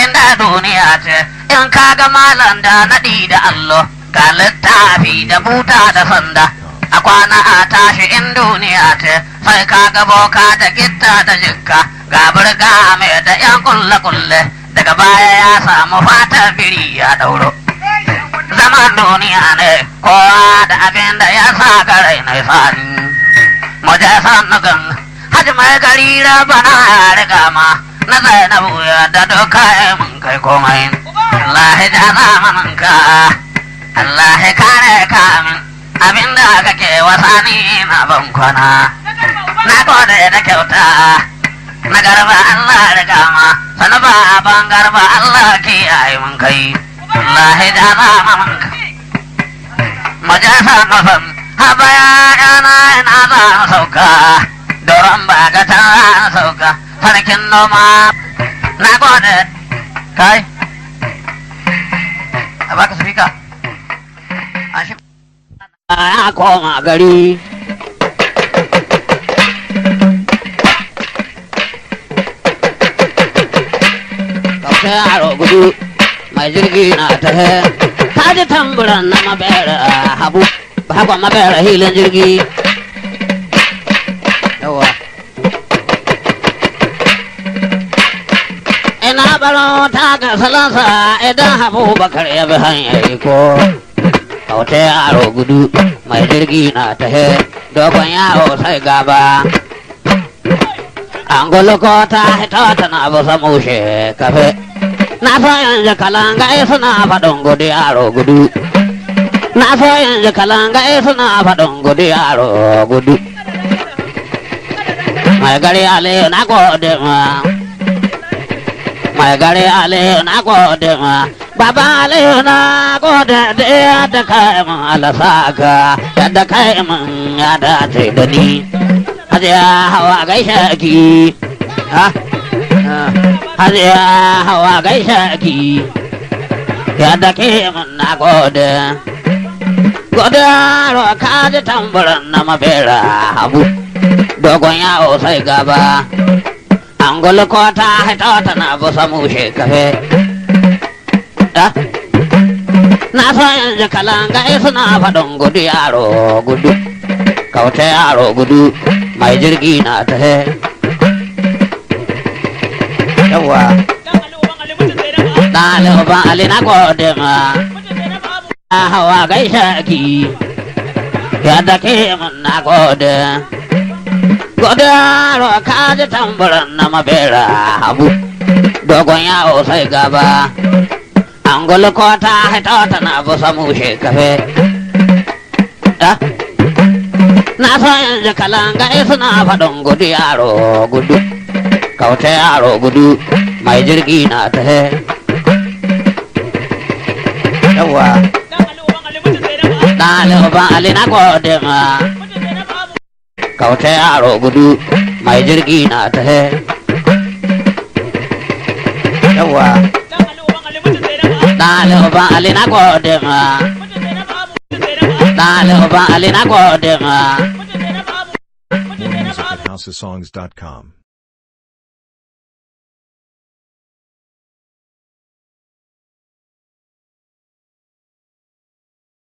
inda duniya ce in ka ga malam da naɗi da allo ga littafi da buta da sanda a kwana a tashi in duniya ce sai ka ga boka da gitta da jikka ga burga mai da yan kulle kulle daga baya ya samu fatar biri ya dauro zaman duniya ne kowa da abin da ya sa garai na sani mu je sannugan hajji mai gari rabana ya riga ma na zainabu ya da doka mun kai komai Allah ya zamanin ka Allah ya kare ka min abinda kake wasani na ban kwana na gode da kyauta na garba Allah riga ma sanu ba ban garba Allah ke ayi mun kai Allah ya zamanin ka majasa nufin haba ya yana ina za sauka doron ba ga ta sauka sarkin noma na gode kai a baka spika a shi ya koma gari kauta yaro gudu mai jirgi na tahe ta ji tamburan na mabera habu ba mabera hilin jirgi yawa ina baro ta ga salansa idan habu bakar ya bi hanyar ko kauta yaro gudu mai jirgi na tahe dogon yawo sai gaba an ko ta hito tana busa mushe kafe na so yanzu kalanga suna faɗin gudu yaro gudu na so yanzu kalanga suna faɗin gudu yaro gudu mai gari aliyu na gode ma mai gari aliyu na gode ma baba aliyu na gode da yadda kai mun alasaka yadda kai mun ya dace da ni hajiya hawa gaishe ki ha hajiya hawa gaishe ki yadda ke mun na gode gode ro ka ji tamburan na mabera habu dogon yawo sai gaba an ko ta haita tana busa mushe kafe na so yanzu kalanga suna faɗin gudu yaro gudu kauta yaro gudu mai jirgi na ta yawa ɗaliban ali na gode ma hawa gaishe ki yadda ke mun na gode gode yaro ka ji tamburan na mabera habu dogon yawo sai gaba an ko ta haita tana busa mushe kafe na so yanzu kalanga suna faɗin gudu yaro gudu kauta yaro gudu mai jirgi na ta yawa ɗaliban ali na gode ma kauta yaro gudu mai jirgi na ta yawa ɗaliban ali na gode ma ɗaliban ali na gode ma More music at housesongs.com.